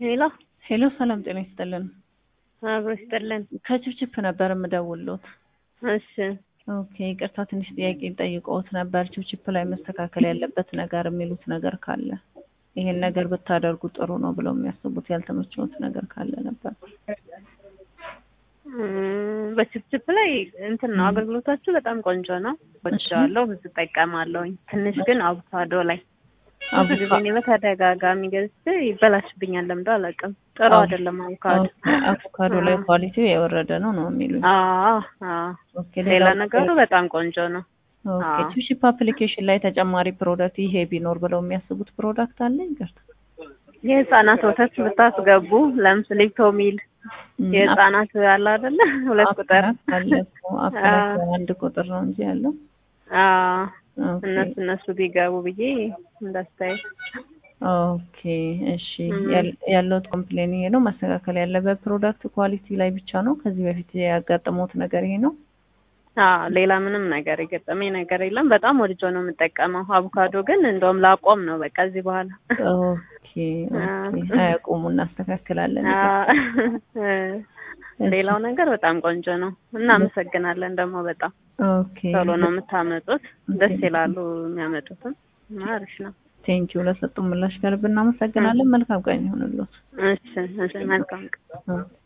ሄሎ ሄሎ ሰላም ጤና ይስጥልን። አብሮ ይስጥልን። ከችፕችፕ ነበር የምደውልዎት። እሺ ኦኬ ይቅርታ ትንሽ ጥያቄ ጠይቀዎት ነበር። ችፕችፕ ላይ መስተካከል ያለበት ነገር የሚሉት ነገር ካለ ይሄን ነገር ብታደርጉ ጥሩ ነው ብለው የሚያስቡት ያልተመቸዎት ነገር ካለ ነበር። እም፣ በችፕችፕ ላይ እንትን ነው አገልግሎታችሁ በጣም ቆንጆ ነው። ወድጀዋለሁ፣ ብዙ እጠቀማለሁኝ። ትንሽ ግን አቮካዶ ላይ ብዙ ጊዜ እኔ በተደጋጋሚ ገዝቼ ይበላሽብኛል። ለምዶ አላውቅም። ጥሩ አይደለም አቮካዶ። አቮካዶ ላይ ኳሊቲው የወረደ ነው ነው የሚሉኝ። አዎ አዎ። ኦኬ ሌላ ነገሩ በጣም ቆንጆ ነው። ኦኬ አዎ። ችፕችፕ አፕሊኬሽን ላይ ተጨማሪ ፕሮዳክት ይሄ ቢኖር ብለው የሚያስቡት ፕሮዳክት አለ? ይቅርታ የህፃናት ወተት ብታስገቡ ለምሳሌ ቶሚል የህፃናት አለ አይደለ? ሁለት ቁጥር አለ እኮ አፕላይ አንድ ቁጥር ነው እንጂ ያለው አዎ ኦኬ እነሱ እነሱ ቢገቡ ብዬ እንዳስተያየት ኦኬ እሺ ያል- ያለውት ኮምፕሌን ይሄ ነው። ማስተካከል ያለበት ፕሮዳክት ኳሊቲ ላይ ብቻ ነው። ከዚህ በፊት ያጋጠመውት ነገር ይሄ ነው። አዎ ሌላ ምንም ነገር የገጠመኝ ነገር የለም። በጣም ወድጆ ነው የምጠቀመው። አቮካዶ ግን እንደውም ላቆም ነው በቃ እዚህ በኋላ ኦኬ ኦኬ አያቁሙ እናስተካክላለን። ሌላው ነገር በጣም ቆንጆ ነው። እናመሰግናለን ደግሞ በጣም ኦኬ ቶሎ ነው የምታመጡት። ደስ ይላሉ የሚያመጡትም እና አሪፍ ነው። ቴንኪው ለሰጡ ምላሽ ከልብ እናመሰግናለን። መልካም ቀን ይሁንልዎት። እሺ እሺ መልካም ቀን። ኦኬ